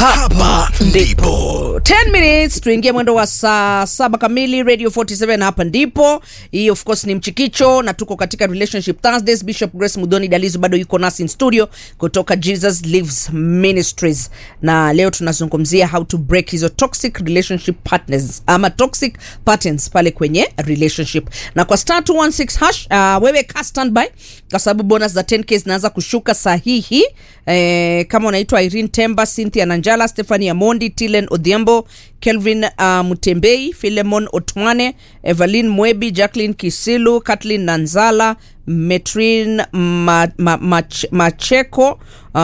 hapa ndipo 10 minutes tuingie mwendo wa saa saba kamili radio 47 hapa ndipo hii of course ni mchikicho na tuko katika relationship thursdays bishop grace mudhoni dalizo bado yuko nasi in studio kutoka jesus lives ministries na leo tunazungumzia how to break hizo toxic relationship partners ama toxic patterns pale kwenye relationship na kwa star 216 hash uh, wewe ka standby kwa sababu bonus za 10k zinaanza kushuka sahihi eh, kama unaitwa irene temba cynthia nanjala stephanie amondi tilen odhiambo kelvin uh, mutembei filemon otwane evelyn mwebi jacklin kisilu katlin nanzala metrin ma, ma, mach, macheko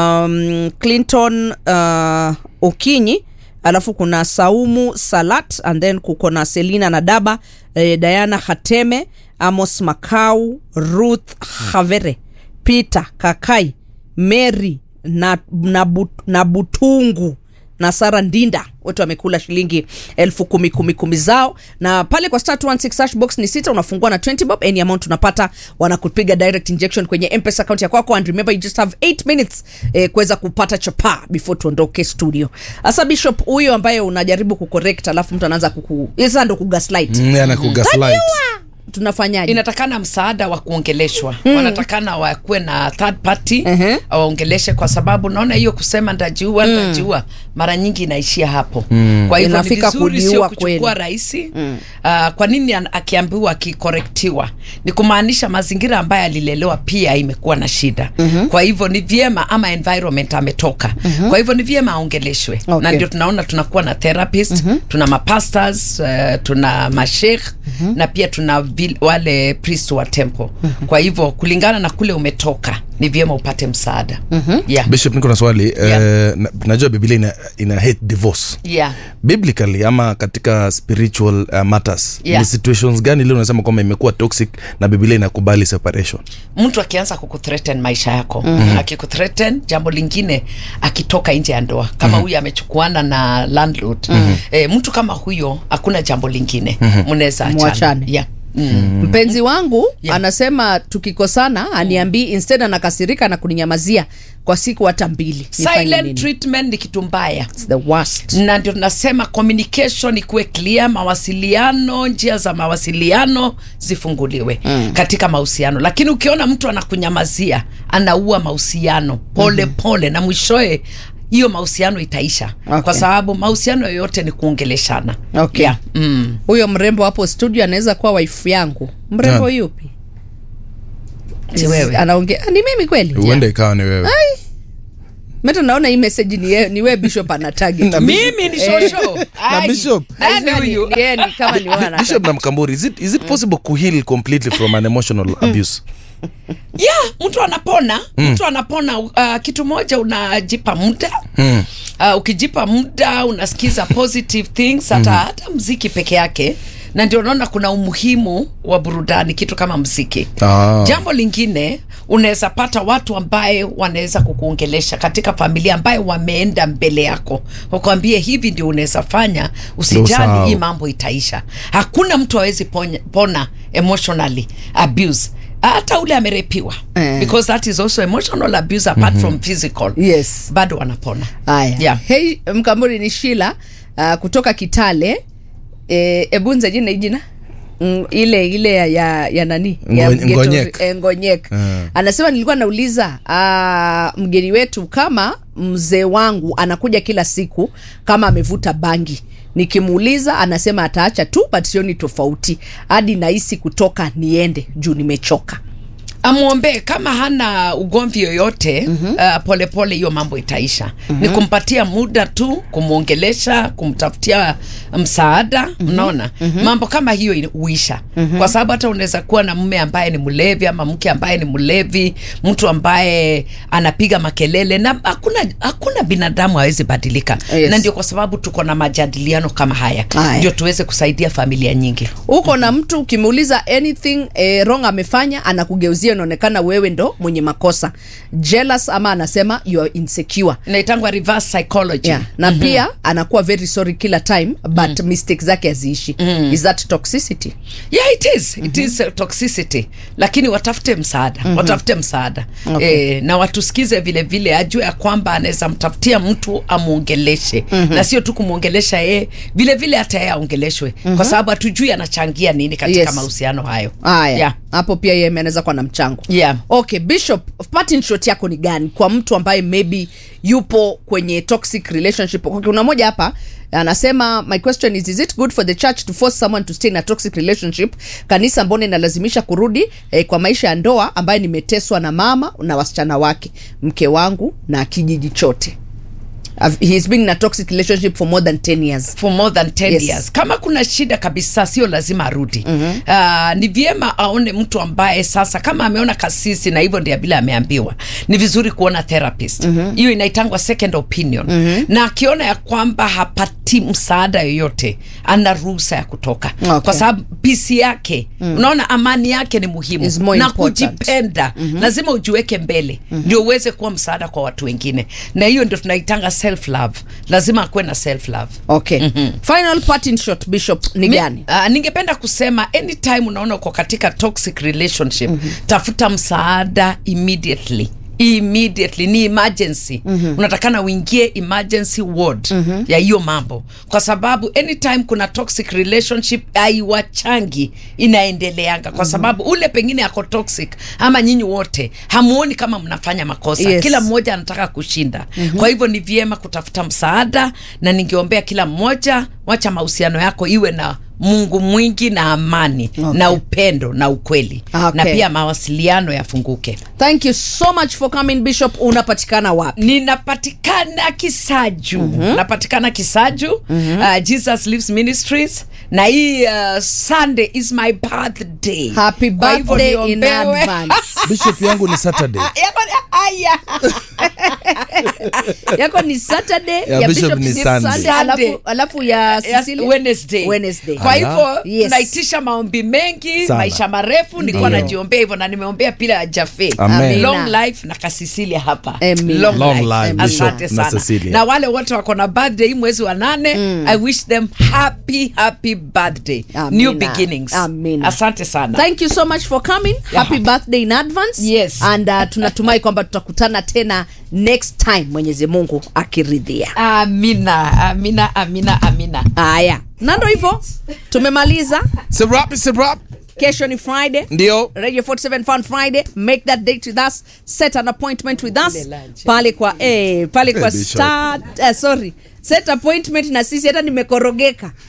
um, clinton uh, okinyi alafu kuna saumu salat and then kuko na selina nadaba eh, diana hateme amos makau ruth havere peter kakai mary na, na, but, na butungu na sara ndinda wote wamekula shilingi elfu kumi kumi kumi zao na pale kwa star 216 hash box ni sita unafungua na 20 bob any amount unapata wanakupiga direct injection kwenye mpesa account ya kwako and remember you just have 8 minutes eh, kuweza kupata chapa before tuondoke studio hasa bishop huyo ambaye unajaribu kucorrect alafu mtu anaanza kuku sasa ndo kugaslight Mm, anakugaslight tunafanyaje inatakana msaada wa kuongeleshwa mm. wanatakana wakuwe na third party Mhm. waongeleshe kwa sababu naona hiyo kusema ndajiua ndajiua mara nyingi inaishia hapo mm. kwa hivyo ni Inafika vizuri sio kujiua kuchukua kweli. rahisi mm. uh, kwa nini an- akiambiwa akikorektiwa ni kumaanisha mazingira ambayo alilelewa pia imekuwa na shida mm-hmm. kwa hivyo ni vyema ama environment ametoka mm-hmm. kwa hivyo ni vyema aongeleshwe Okay. na ndio tunaona tunakuwa na therapist mm-hmm. tuna mapastors uh, tuna mashekh mm-hmm. na pia tuna vil, wale priest wa temple mm-hmm. kwa hivyo kulingana na kule umetoka ni vyema upate msaada mm-hmm. yeah. bishop niko na swali Yeah. eh, na- najua biblia ina, ina hate divorce Yeah. biblically ama katika spiritual uh, matters Yeah. ni situations gani leo unasema kwamba imekuwa toxic na biblia inakubali separation mtu akianza kukuthreaten maisha yako mm-hmm. akikuthreaten jambo lingine akitoka nje ya ndoa kama mm-hmm. huyu amechukuana na landlord mm-hmm. e, mtu kama huyo hakuna jambo lingine mnaweza mm-hmm. Mwachane. yeah. mm. mpenzi wangu Yeah. anasema tukikosana aniambii instead anakasirika na kuninyamazia kwa siku hata mbili Nifanye silent nini? treatment ni kitu mbaya It's the worst na ndio tunasema communication ikuwe clear mawasiliano njia za mawasiliano zifunguliwe mm. katika mahusiano lakini ukiona mtu anakunyamazia anaua mahusiano pole mm-hmm. pole na mwishoe hiyo mahusiano itaisha Okay. kwa sababu mahusiano yoyote ni kuongeleshana Okay. yeah. mm. huyo mrembo hapo studio anaweza kuwa waifu yangu mrembo Nani? yupi Si wewe. anaongea ah, ni mimi kweli huenda ikawa ni wewe meta naona hii message ni, ye- ni we bishop ana target Na mimi ni shosho Na Bishop. nani huyu Ni yeye ni kama ni wewe ana bishop na mkamburi is it, is it possible kuheal completely from an emotional abuse yeah mtu anapona mm. mtu anapona uh, kitu moja unajipa muda mm. uh, ukijipa muda unasikiza positive things hata, mm-hmm. hata mziki peke yake na ndio unaona kuna umuhimu wa burudani kitu kama mziki Ah. jambo lingine unaweza pata watu ambaye wanaweza kukuongelesha katika familia ambaye wameenda mbele yako wakwambie hivi ndio unaweza fanya Ndio usijali sawa. hii mambo itaisha hakuna mtu awezi ponya- pona emotionally abuse hata ule amerepiwa Eh. because that is also emotional abuse apart from physical yes bado wanapona haya Yeah. hei mkamburi ni shila uh, kutoka kitale e, ebunza jina hii jina Mm, ile ile ya, ya, ya nani ya Ngo- Mgeto- Ngonyek. eh, ngonyek Ah. anasema nilikuwa nauliza uh, mgeni wetu kama mzee wangu anakuja kila siku kama amevuta bangi nikimuuliza anasema ataacha tu but sioni tofauti hadi nahisi kutoka niende juu nimechoka amwombee kama hana ugomvi yoyote mm-hmm. uh, polepole hiyo mambo itaisha mm-hmm. ni kumpatia muda tu kumwongelesha kumtafutia msaada mm-hmm. unaona mm-hmm. mambo kama hiyo ina- huisha mm-hmm. kwa sababu hata unaweza kuwa na mume ambaye ni mlevi ama mke ambaye ni mlevi mtu ambaye anapiga makelele na hakuna hakuna binadamu hawezi badilika Yes. na ndio kwa sababu tuko na majadiliano kama haya Haya. ndio tuweze kusaidia familia nyingi uko na mtu ukimuuliza anything eh, wrong amefanya anakugeuzia hiyo inaonekana wewe ndo mwenye makosa jealous ama anasema you are insecure inaitangwa reverse psychology yeah. na mm-hmm. pia anakuwa very sorry kila time but mm. mistake zake haziishi mm. is that toxicity yeah it is it is uh, toxicity lakini watafute msaada watafute msaada Okay. e, na watusikize vile vile ajue ya kwamba anaweza mtafutia mtu amwongeleshe na sio tu kumwongelesha yeye vile vile hata yeye aongeleshwe kwa sababu hatujui anachangia nini katika Yes. mahusiano hayo haya yeah. hapo pia yeye anaweza kuwa na mchango Yeah. okay bishop parting shot yako ni gani kwa mtu ambaye maybe yupo kwenye toxic relationship okay, kuna moja hapa anasema my question is is it good for the church to force someone to stay in a toxic relationship kanisa mbona inalazimisha kurudi eh, kwa maisha ya ndoa ambaye nimeteswa na mama na wasichana wake mke wangu na kijiji chote I've- he's been in a toxic relationship for more than 10 years for more than 10 Yes. years kama kuna shida kabisa sio lazima arudi mm-hmm. uh, ni vyema aone mtu ambaye sasa kama ameona kasisi na hivyo ndio vile ameambiwa ni vizuri kuona therapist hiyo mm-hmm. inaitangwa second opinion mm-hmm. na akiona ya kwamba hapati msaada yoyote ana ruhusa ya kutoka Okay. kwa sababu pisi yake mm. unaona amani yake ni muhimu Is more na important. kujipenda mm-hmm. lazima ujiweke mbele mm-hmm. ndio uweze kuwa msaada kwa watu wengine na hiyo ndio tunaitanga self love lazima akuwe na self love okay final parting shot bishop ni Mi- gani Uh, ningependa kusema anytime unaona uko katika toxic relationship mm-hmm. tafuta msaada immediately immediately ni emergency mm-hmm. unatakana uingie emergency ward mm-hmm. ya hiyo mambo kwa sababu anytime kuna toxic relationship aiwachangi inaendeleanga kwa sababu ule pengine ako toxic ama nyinyi wote hamuoni kama mnafanya makosa Yes. kila mmoja anataka kushinda mm-hmm. kwa hivyo ni vyema kutafuta msaada na ningeombea kila mmoja wacha mahusiano yako iwe na mungu mwingi na amani Okay. na upendo na ukweli Okay. na pia mawasiliano yafunguke thank you so much for coming bishop unapatikana wapi ninapatikana kisaju mm-hmm. napatikana kisaju mm-hmm. uh, jesus lives ministries na hii uh, sunday is my birthday happy Kwa hivyo birthday in niombewe. advance bishop yangu ni saturday Yako ni- aya. yako ni saturday Ya Bishop ni Sunday. Sunday. alafu, alafu ya Yes, Cecilia? Wednesday. Wednesday. kwa Ala. hivyo Yes. tunaitisha maombi mengi Sana. maisha marefu nilikuwa Ndio. najiombea hivyo na nimeombea pila jafe Amen. long life na kasisilia hapa Amen. long, Long life. life, asante Bishop na sana Cecilia. na wale wote wako na birthday hii mwezi wa nane i wish them happy happy birthday Amina. new beginnings Amina. asante sana thank you so much for coming happy birthday in advance Yes. and uh, tunatumai kwamba tutakutana tena next time mwenyezi mungu akiridhia amina amina amina amina haya na ndo hivyo tumemaliza Sirap, sirap. kesho ni friday ndio radio 47 fun friday make that date with us set an appointment with us pale kwa eh, pale kwa Bishop. star uh, sorry set appointment na sisi hata nimekorogeka